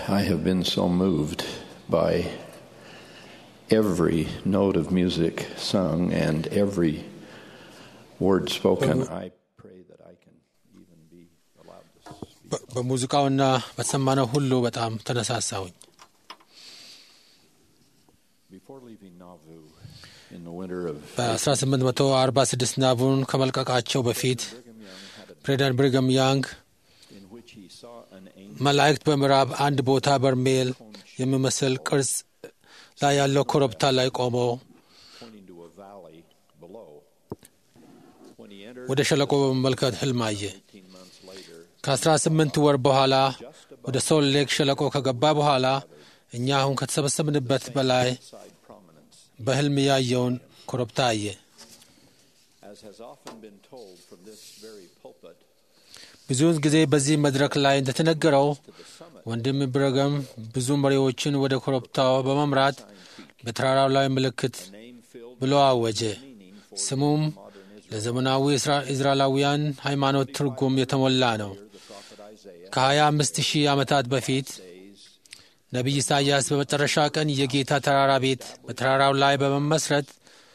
I have been so moved by every note of music sung and every word spoken. I pray that I can even be allowed to speak. በ- በሙዚቃውና በተሰማነው ሁሉ በጣም ተነሳሳሁኝ። Before leaving Nauvoo in the winter of በ1846 ናቡን ከመልቀቃቸው በፊት ፕሬዚዳንት ብሪገም ያንግ in which he saw an angel መላእክት በምዕራብ አንድ ቦታ በርሜል የሚመስል ቅርጽ ላይ ያለው ኮረብታ ላይ ቆመው pointing to a valley below. When he entered ወደ ሸለቆ በመመልከት ህልም አየ። 18 months later, ከ18 ወር በኋላ ወደ ሶል ሌክ ሸለቆ ከገባ በኋላ እኛ አሁን ከተሰበሰብንበት በላይ side prominence, በህልም ያየውን ኮረብታ አየ። as has often been told from this very pulpit, ብዙውን ጊዜ በዚህ መድረክ ላይ እንደተነገረው ወንድም ብረገም ብዙ መሪዎችን ወደ ኮረብታው በመምራት በተራራው ላይ ምልክት name filled ብሎ አወጀ። ስሙም ለዘመናዊ እስራ- እስራኤላውያን ሃይማኖት ትርጉም የተሞላ ነው። ከ25 ሺህ ዓመታት በፊት ነቢይ ኢሳይያስ በመጨረሻ ቀን የጌታ ተራራ ቤት በተራራው ላይ በመመስረት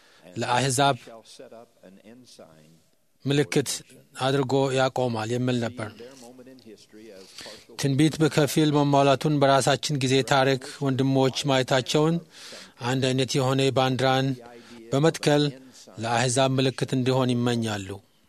ለአሕዛብ shall set up an ensign, ምልክት አድርጎ ያቆማል የሚል ነበር። their moment in history as partial ትንቢት በከፊል መሟላቱን በራሳችን ጊዜ ታሪክ ወንድሞች ማየታቸውን አንድ አይነት የሆነ ባንዲራን በመትከል ለአሕዛብ ምልክት እንዲሆን ይመኛሉ።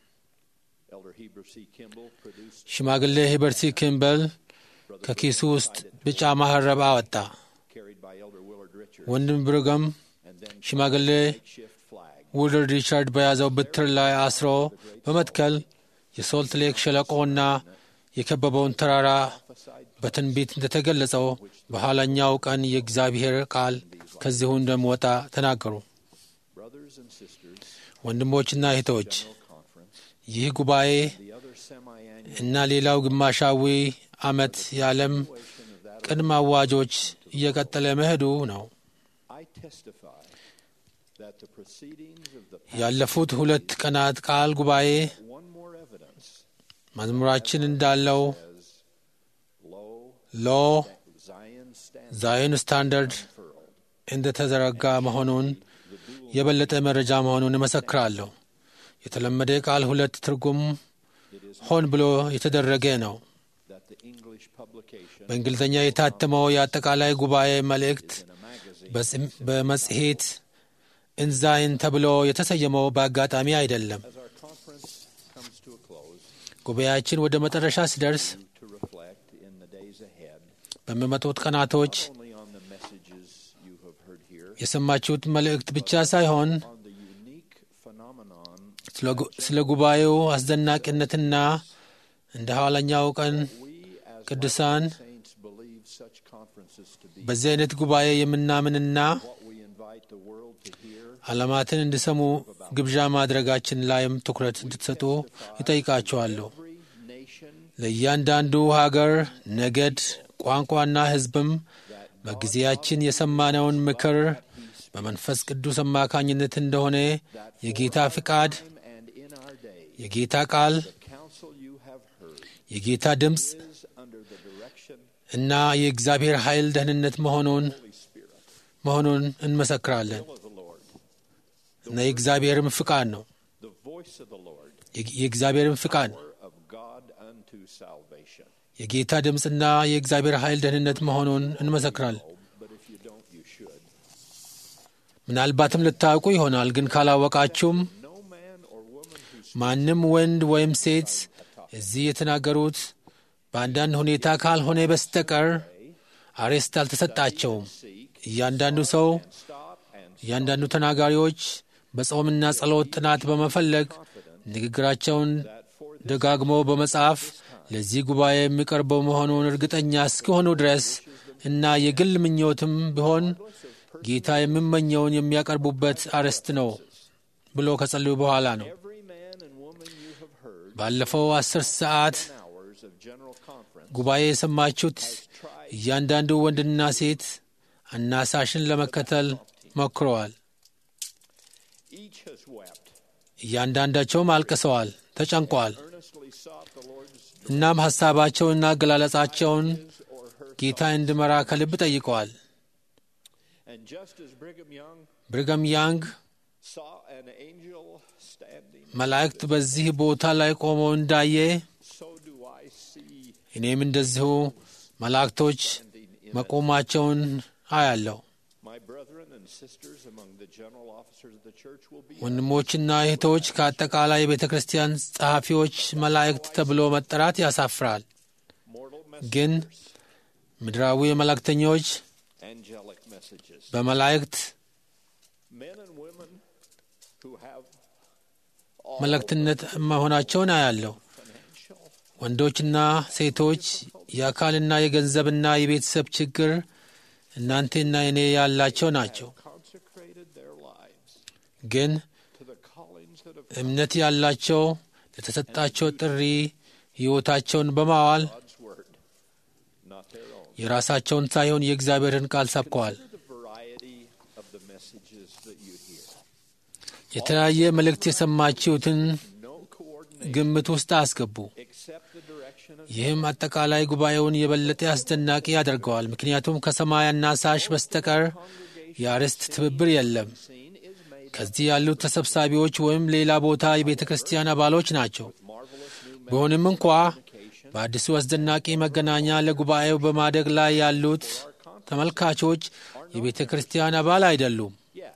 Elder Heber C. Kimball produced ሽማግሌ ሂበርሲ ኪምበል ከኪሱ ውስጥ ቢጫ ማህረብ አወጣ። carried by Elder Willard Richards, ወንድም ብርገም and then ሽማግሌ shift flag ውልድ ሪቻርድ በያዘው በትር ላይ አስሮ በመትከል የሶልት ሌክ ሸለቆና የከበበውን ተራራ በትንቢት እንደተገለጸው በኋላኛው ቀን የእግዚአብሔር ቃል ከዚሁ እንደሚወጣ ተናገሩ። brothers and sisters, ወንድሞችና እህቶች conference, ይህ ጉባኤ the other semi-annual እና ሌላው ግማሻዊ ዓመት የዓለም ቅድመ አዋጆች እየቀጠለ መሄዱ ነው። I testify that the proceedings of the ያለፉት ሁለት ቀናት ቃል ጉባኤ one more evidence መዝሙራችን እንዳለው as low ሎ Zion stands ዛዮን ስታንዳርድ እንደተዘረጋ መሆኑን የበለጠ መረጃ መሆኑን እመሰክራለሁ። የተለመደ ቃል ሁለት ትርጉም ሆን ብሎ የተደረገ ነው። that the English publication በእንግሊዝኛ የታተመው የአጠቃላይ ጉባኤ መልእክት in a magazine በጽም- በመጽሔት እንዛይን ተብሎ የተሰየመው በአጋጣሚ አይደለም። as our conference comes to a close ጉባኤያችን ወደ መጨረሻ ሲደርስ to reflect in the days ahead በሚመጡት ቀናቶች only on the messages you have heard here የሰማችሁት መልእክት ብቻ ሳይሆን on the unique phenomenon ስለ ጉ- ስለ ጉባኤው አስደናቂነትና እንደ ኋለኛው ቀን we as ቅዱሳን saints believe such conferences to be በዚህ አይነት ጉባኤ የምናምንና what we invite the world to hear ዓለማትን እንዲሰሙ ግብዣ ማድረጋችን ላይም ትኩረት እንድትሰጡ ይጠይቃችኋለሁ። every nation ለእያንዳንዱ ሀገር፣ ነገድ፣ ቋንቋና ሕዝብም በጊዜያችን የሰማነውን ምክር በመንፈስ ቅዱስ አማካኝነት እንደሆነ የጌታ ፍቃድ፣ and in our day የጌታ ቃል፣ the counsel you have heard የጌታ ድምፅ is under the direction እና የእግዚአብሔር ኃይል ደህንነት መሆኑን of the Holy Spirit መሆኑን እንመሰክራለን of the Lord እና የእግዚአብሔርም ፍቃድ ነው። the voice of the Lord የ- የእግዚአብሔርም ፍቃድ power of God unto salvation የጌታ ድምፅና የእግዚአብሔር ኃይል ደህንነት መሆኑን እንመሰክራለን። but if you don't you should ምናልባትም ልታውቁ ይሆናል፣ ግን ካላወቃችሁም no man or woman who ማንም ወንድ ወይም ሴት እዚህ የተናገሩት በአንዳንድ ሁኔታ ካልሆነ በስተቀር አሬስት አልተሰጣቸውም። እያንዳንዱ ሰው stop and እያንዳንዱ ተናጋሪዎች በጾምና ጸሎት ጥናት በመፈለግ ንግግራቸውን ደጋግሞ በመጻፍ ለዚህ ጉባኤ የሚቀርበው መሆኑን እርግጠኛ እስኪሆኑ ድረስ እና የግል ምኞትም ቢሆን ጌታ የሚመኘውን የሚያቀርቡበት አርዕስት ነው ብሎ ከጸልዩ በኋላ ነው። every man and woman you have heard ባለፈው አስር ሰዓት hours of general conference ጉባኤ የሰማችሁት እያንዳንዱ ወንድና ሴት አናሳሽን ለመከተል ሞክረዋል። each has wept እያንዳንዳቸውም አልቅሰዋል፣ ተጨንቀዋል። earnestly sought the Lord's እናም ሐሳባቸውንና አገላለጻቸውን ጌታ እንድመራ ከልብ ጠይቀዋል። And just as Brigham Young ብርገም ያንግ saw an angel standing, መላእክት በዚህ ቦታ ላይ ቆመው እንዳየ so do I see እኔም እንደዚሁ መላእክቶች መቆማቸውን አያለሁ። my brethren and sisters among the general officers of the church will be ወንድሞችና እህቶች ከአጠቃላይ የቤተ ክርስቲያን ጸሐፊዎች መላእክት ተብሎ መጠራት ያሳፍራል። mortal ግን ምድራዊ መልእክተኞች angelic messages. በመላእክት Men and women who have መልእክትነት መሆናቸውን አያለሁ። financial ወንዶችና ሴቶች የአካልና የገንዘብና የቤተሰብ ችግር እናንተና እኔ ያላቸው ናቸው። consecrated their lives ግን to the callings that have እምነት ያላቸው ለተሰጣቸው ጥሪ ሕይወታቸውን በማዋል God's word, not their own. የራሳቸውን ሳይሆን የእግዚአብሔርን ቃል ሰብከዋል። Consider the variety of the messages that you hear. የተለያየ መልእክት የሰማችሁትን No coordination ግምት ውስጥ አስገቡ። except the direction of ይህም አጠቃላይ ጉባኤውን የበለጠ አስደናቂ ያደርገዋል። ምክንያቱም ከሰማይ አናሳሽ በስተቀር የአርዕስት ትብብር የለም። seen is made ከዚህ ያሉት ተሰብሳቢዎች ወይም ሌላ ቦታ የቤተ ክርስቲያን አባሎች ናቸው። marvelous new ቢሆንም እንኳ በአዲሱ አስደናቂ መገናኛ ለጉባኤው በማደግ ላይ ያሉት ተመልካቾች የቤተ ክርስቲያን አባል አይደሉም። yet.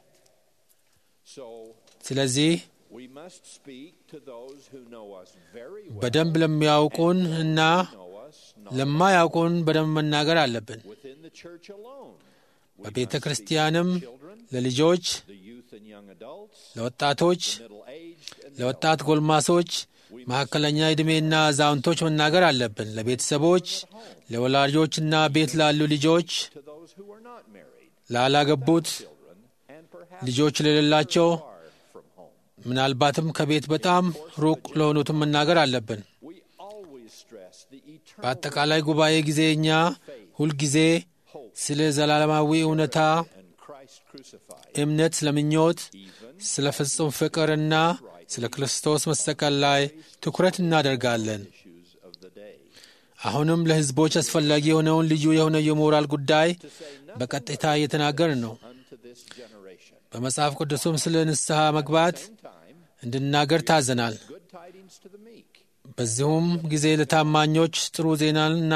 So ስለዚህ we must speak to those who know us very well, በደንብ ለሚያውቁን እና know us not ለማያውቁን በደንብ መናገር አለብን። within the church alone. We በቤተ must speak ክርስቲያንም to children, ለልጆች፣ the youth and young adults, ለወጣቶች፣ middle-aged and ለወጣት ጎልማሶች፣ መካከለኛ ዕድሜና አዛውንቶች መናገር አለብን። ለቤተሰቦች፣ ለወላጆችና ቤት ላሉ ልጆች፣ to those who are not married, ላላገቡት፣ children, and perhaps ልጆች ለሌላቸው፣ far from home. ምናልባትም ከቤት በጣም ሩቅ ለሆኑትም መናገር አለብን። We always stress the eternal በአጠቃላይ ጉባኤ ጊዜ እኛ ሁልጊዜ ስለ ዘላለማዊ እውነታ፣ and Christ crucified, እምነት፣ ስለ ምኞት፣ even ስለ ፍጹም ፍቅርና ስለ ክርስቶስ መሰቀል ላይ ትኩረት እናደርጋለን። issues of the day. አሁንም ለሕዝቦች አስፈላጊ የሆነውን ልዩ የሆነ የሞራል ጉዳይ በቀጥታ እየተናገርን ነው። Unto this generation. በመጽሐፍ ቅዱስም ስለ ንስሐ መግባት Same time, እንድናገር ታዘናል። good tidings to the meek. በዚሁም ጊዜ ለታማኞች ጥሩ ዜናንና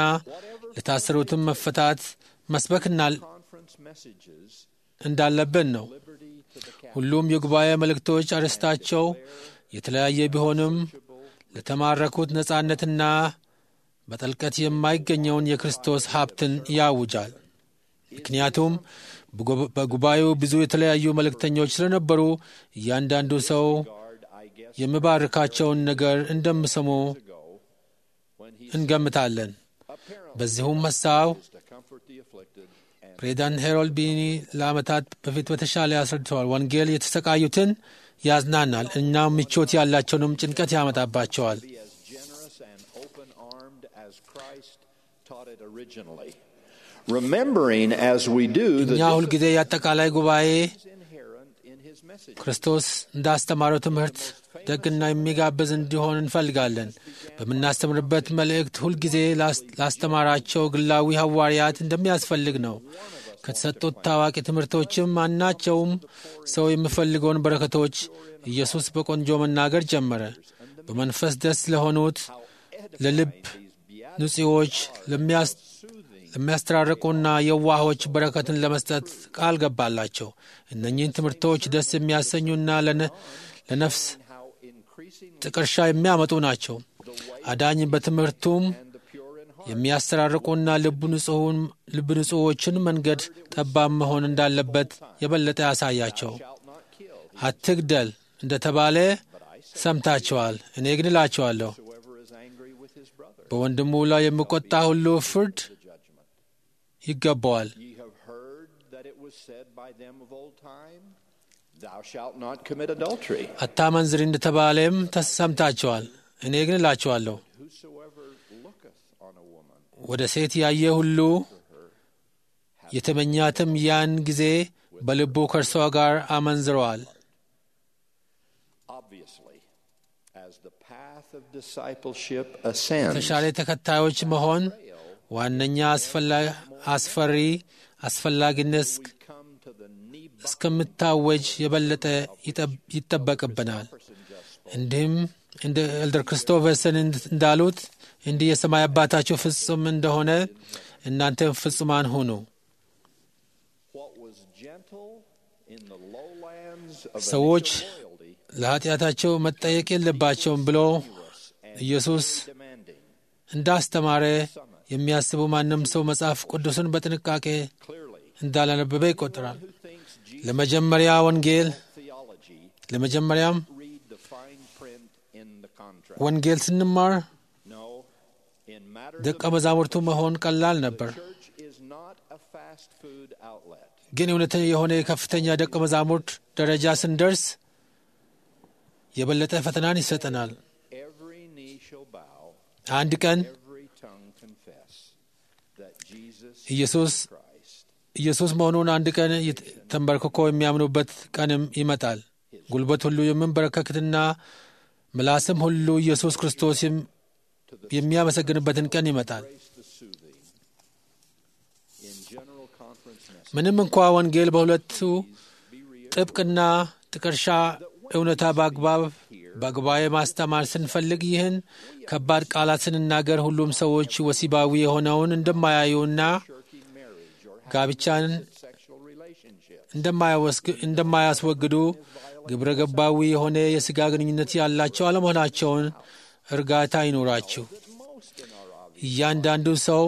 ለታሰሩትም መፈታት መስበክና Conference messages, እንዳለብን ነው። liberty to the captive, ሁሉም የጉባኤ መልእክቶች አርዕስታቸው የተለያየ ቢሆንም ለተማረኩት ነጻነትና በጥልቀት የማይገኘውን የክርስቶስ ሀብትን ያውጃል። ምክንያቱም በጉ- በጉባኤው ብዙ የተለያዩ መልእክተኞች ስለነበሩ እያንዳንዱ ሰው guard, I guess, የሚባርካቸውን ነገር እንደሚሰሙ ago, when he እንገምታለን። apparently በዚሁም ሀሳብ is to comfort the afflicted and ፕሬዚዳንት ሄሮልድ ቢኒ ለዓመታት በፊት በተሻለ ያስረድተዋል። ወንጌል የተሰቃዩትን ያዝናናል፣ እናም ምቾት ያላቸውንም ጭንቀት ያመጣባቸዋል። be as generous and open-armed as Christ taught it originally. Remembering as we do the እኛ ሁልጊዜ የአጠቃላይ ጉባኤ is inherent in his message. ክርስቶስ እንዳስተማረው ትምህርት ደግና የሚጋብዝ እንዲሆን እንፈልጋለን። በምናስተምርበት መልእክት ሁልጊዜ ላስ- ላስተማራቸው ግላዊ ሐዋርያት እንደሚያስፈልግ ነው። ከተሰጡት ታዋቂ ትምህርቶችም ማናቸውም ሰው የሚፈልገውን በረከቶች ኢየሱስ በቆንጆ መናገር ጀመረ። በመንፈስ ደስ ለሆኑት፣ ለልብ ንጹዎች፣ ለሚያስ ለሚያስተራርቁና የዋሆች በረከትን ለመስጠት ቃል ገባላቸው። እነኚህን ትምህርቶች ደስ የሚያሰኙና ለነ- ለነፍስ How increasing ጥቀርሻ የሚያመጡ ናቸው። አዳኝ በትምህርቱም and the pure in heart የሚያስተራርቁና ልብ ንጹሑን ልብ ንጹዎችን መንገድ ጠባብ መሆን እንዳለበት የበለጠ ያሳያቸው። shalt not kill. አትግደል እንደተባለ ሰምታችኋል። እኔ ግን እላችኋለሁ Whoever is angry with his brother, በወንድሙ ላይ የሚቆጣ ሁሉ ፍርድ the judgment. ይገባዋል። Ye have heard that it was said by them of old time, Thou shalt not commit adultery. አታመንዝር እንደተባለም ተሰምታችኋል። እኔ ግን እላችኋለሁ Whosoever looketh on a woman ወደ ሴት ያየ ሁሉ የተመኛትም ያን ጊዜ በልቡ ከእርሷ ጋር አመንዝረዋል። obviously, as the path of discipleship ascends, ተሻለ ተከታዮች መሆን ዋነኛ አስፈሪ አስፈላጊነት እስከምታወጅ የበለጠ ይጠበቅብናል። እንዲህም እንደ ኤልደር ክርስቶፈርሰን እንዳሉት እንዲህ የሰማይ አባታችሁ ፍጹም እንደሆነ እናንተም ፍጹማን ሁኑ። ሰዎች ለኃጢአታቸው መጠየቅ የለባቸውም ብሎ ኢየሱስ እንዳስተማረ የሚያስቡ ማንም ሰው መጽሐፍ ቅዱስን በጥንቃቄ እንዳላነበበ ይቆጠራል። ለመጀመሪያ ወንጌል ለመጀመሪያም ወንጌል ስንማር ደቀ መዛሙርቱ መሆን ቀላል ነበር። ግን እውነተኛ የሆነ የከፍተኛ ደቀ መዛሙርት ደረጃ ስንደርስ የበለጠ ፈተናን ይሰጠናል። አንድ ቀን ኢየሱስ ኢየሱስ መሆኑን አንድ ቀን ተንበርክኮ የሚያምኑበት ቀንም ይመጣል። ጉልበት ሁሉ የምንበረከክትና ምላስም ሁሉ ኢየሱስ ክርስቶስ የሚያመሰግንበትን ቀን ይመጣል። ምንም እንኳ ወንጌል በሁለቱ ጥብቅና ጥቀርሻ እውነታ በአግባብ በጉባኤ ማስተማር ስንፈልግ ይህን ከባድ ቃላት ስንናገር ሁሉም ሰዎች ወሲባዊ የሆነውን እንደማያዩና ጋብቻን እንደማያስወግዱ ግብረ ገባዊ የሆነ የሥጋ ግንኙነት ያላቸው አለመሆናቸውን እርጋታ ይኖራችሁ። እያንዳንዱ ሰው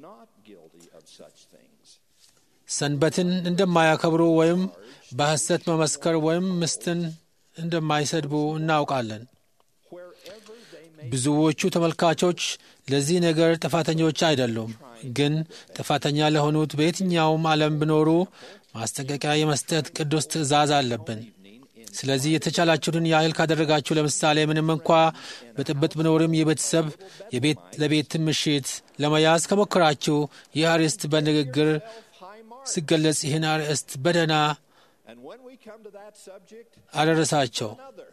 ሰንበትን እንደማያከብሩ ወይም በሐሰት መመስከር ወይም ምስትን እንደማይሰድቡ እናውቃለን። ብዙዎቹ ተመልካቾች ለዚህ ነገር ጥፋተኞች አይደሉም፣ ግን ጥፋተኛ ለሆኑት በየትኛውም ዓለም ቢኖሩ ማስጠንቀቂያ የመስጠት ቅዱስ ትእዛዝ አለብን። ስለዚህ የተቻላችሁትን ያህል ካደረጋችሁ፣ ለምሳሌ ምንም እንኳ ብጥብጥ ቢኖርም የቤተሰብ የቤት ለቤት ምሽት ለመያዝ ከሞከራችሁ ይህ አርዕስት በንግግር ሲገለጽ ይህን አርዕስት በደህና አደረሳቸው።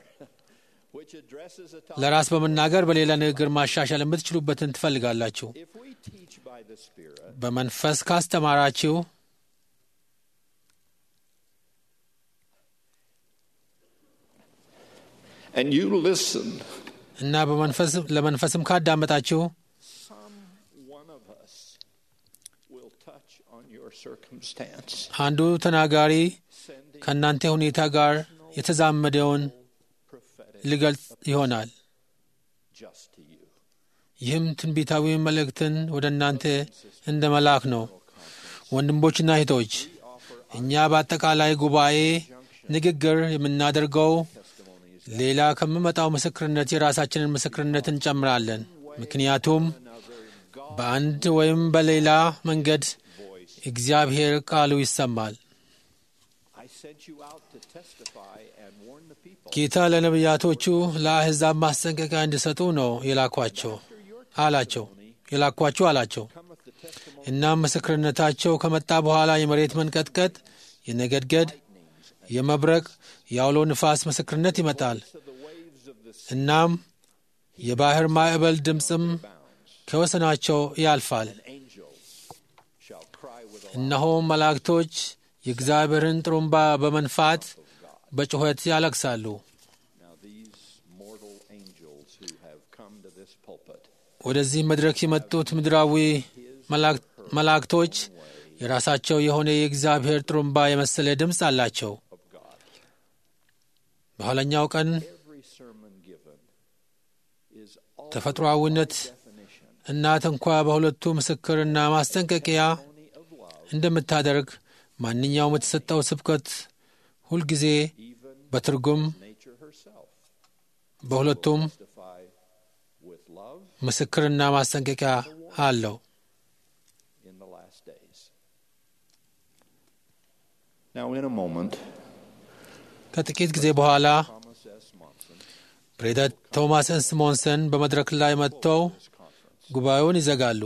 ለራስ በመናገር በሌላ ንግግር ማሻሻል የምትችሉበትን ትፈልጋላችሁ። በመንፈስ ካስተማራችሁ እና ለመንፈስም ካዳመጣችሁ አንዱ ተናጋሪ ከእናንተ ሁኔታ ጋር የተዛመደውን ሊገልጽ ይሆናል። ይህም ትንቢታዊ መልእክትን ወደ እናንተ እንደ መላክ ነው። ወንድሞችና እህቶች፣ እኛ በአጠቃላይ ጉባኤ ንግግር የምናደርገው ሌላ ከሚመጣው ምስክርነት የራሳችንን ምስክርነት እንጨምራለን። ምክንያቱም በአንድ ወይም በሌላ መንገድ እግዚአብሔር ቃሉ ይሰማል። ጌታ ለነቢያቶቹ ለአሕዛብ ማስጠንቀቂያ እንዲሰጡ ነው የላኳቸው አላቸው የላኳችሁ አላቸው። እናም ምስክርነታቸው ከመጣ በኋላ የመሬት መንቀጥቀጥ፣ የነገድገድ፣ የመብረቅ፣ የአውሎ ንፋስ ምስክርነት ይመጣል። እናም የባሕር ማዕበል ድምፅም ከወሰናቸው ያልፋል። እነሆ መላእክቶች የእግዚአብሔርን ጥሩምባ በመንፋት በጩኸት ያለቅሳሉ። ወደዚህ መድረክ የመጡት ምድራዊ መላእክቶች የራሳቸው የሆነ የእግዚአብሔር ጥሩምባ የመሰለ ድምፅ አላቸው። በኋለኛው ቀን ተፈጥሮአዊነት እናት እንኳ በሁለቱ ምስክርና ማስጠንቀቂያ እንደምታደርግ ማንኛውም የተሰጠው ስብከት ሁልጊዜ በትርጉም በሁለቱም ምስክርና ማስጠንቀቂያ አለው። ከጥቂት ጊዜ በኋላ ፕሬዚዳንት ቶማስ ኤስሞንሰን በመድረክ ላይ መጥተው ጉባኤውን ይዘጋሉ።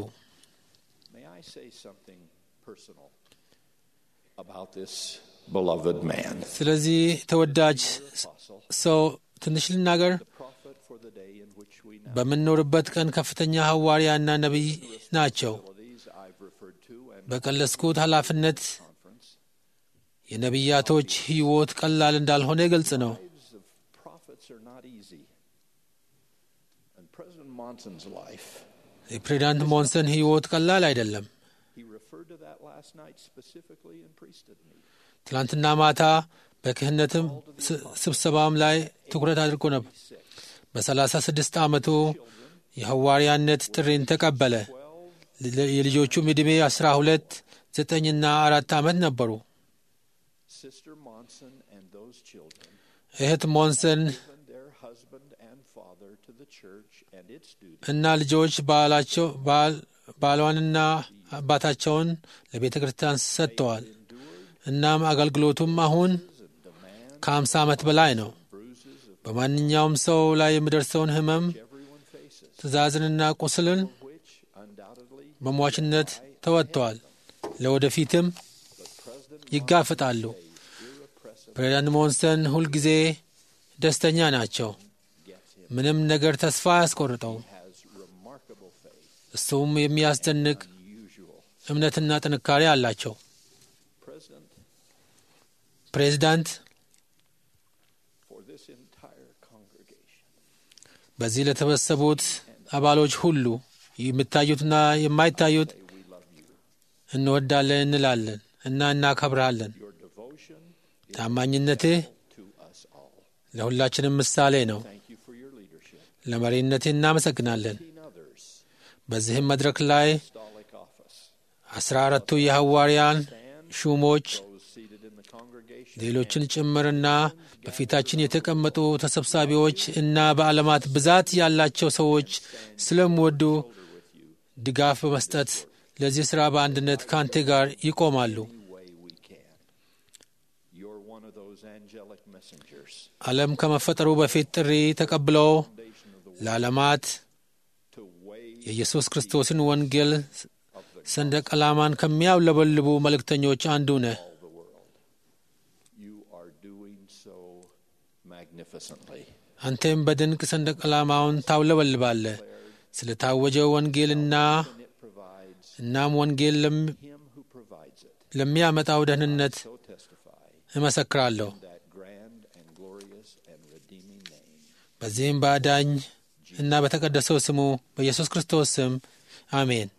ስለዚህ ተወዳጅ ሰው ትንሽ ልናገር። በምንኖርበት ቀን ከፍተኛ ሐዋርያና ነቢይ ናቸው። to and በቀለስኩት ኃላፊነት conference, የነቢያቶች ሕይወት ቀላል እንዳልሆነ ግልጽ ነው። lives of prophets are not easy. And President Monson's life, የፕሬዚዳንት ሞንሰን ሕይወት ቀላል አይደለም። he referred to that last night specifically in priesthood meeting. ትላንትና ማታ በክህነትም ስ- ስብሰባም ላይ ትኩረት አድርጎ ነበር። በሰላሳ ስድስት ዓመቱ የሐዋርያነት ጥሪን ተቀበለ። ል- የልጆቹም ዕድሜ አስራ ሁለት ዘጠኝና አራት ዓመት ነበሩ። Sister Monson and those children እህት ሞንሰን given their husband and father to the church and its duty እና ልጆች ባላቸው ባል- ባሏንና አባታቸውን ለቤተ ክርስቲያን ሰጥተዋል። እናም አገልግሎቱም አሁን ከአምሳ ዓመት በላይ ነው። በማንኛውም ሰው ላይ የሚደርሰውን ሕመም everyone faces, ትእዛዝንና ቁስልን which undoubtedly በሟችነት ተወጥተዋል። ለወደፊትም ይጋፍጣሉ። ፕሬዚዳንት ሞንሰን ሁልጊዜ ደስተኛ ናቸው። ምንም ነገር ተስፋ አያስቆርጠው። has remarkable faith, እሱም የሚያስደንቅ unusual. እምነትና ጥንካሬ አላቸው። President, ፕሬዚዳንት for this entire congregation, በዚህ ለተሰበሰቡት አባሎች ሁሉ የሚታዩትና የማይታዩት we love you. እንወዳለን እንላለን እና እናከብርሃለን። Your devotion ታማኝነትህ to us all. ለሁላችንም ምሳሌ ነው። Thank you for your leadership. ለመሪነትህ እናመሰግናለን። Seen others, በዚህም መድረክ ላይ apostolic office, አስራ አራቱ የሐዋርያን ሹሞች those seated in the congregation, ሌሎችን ጭምርና በፊታችን የተቀመጡ ተሰብሳቢዎች እና በዓለማት ብዛት ያላቸው ሰዎች ስለሚወዱ ድጋፍ በመስጠት ለዚህ ሥራ በአንድነት ከአንተ ጋር ይቆማሉ። any way we can. You're one of those angelic messengers ዓለም ከመፈጠሩ በፊት ጥሪ ተቀብለው ለዓለማት to wave የኢየሱስ ክርስቶስን ወንጌል ሰንደቅ ዓላማን ከሚያውለበልቡ መልእክተኞች አንዱ ነህ። all the world. You are doing so magnificently. አንተም በድንቅ ሰንደቅ ዓላማውን ታውለበልባለህ። ስለ ታወጀው ወንጌልና And it provides እናም ወንጌል ለም- Him who provides it. ለሚያመጣው ደህንነት So testify እመሰክራለሁ። that grand and glorious and redeeming name. በዚህም በአዳኝ እና በተቀደሰው ስሙ በኢየሱስ ክርስቶስ ስም አሜን።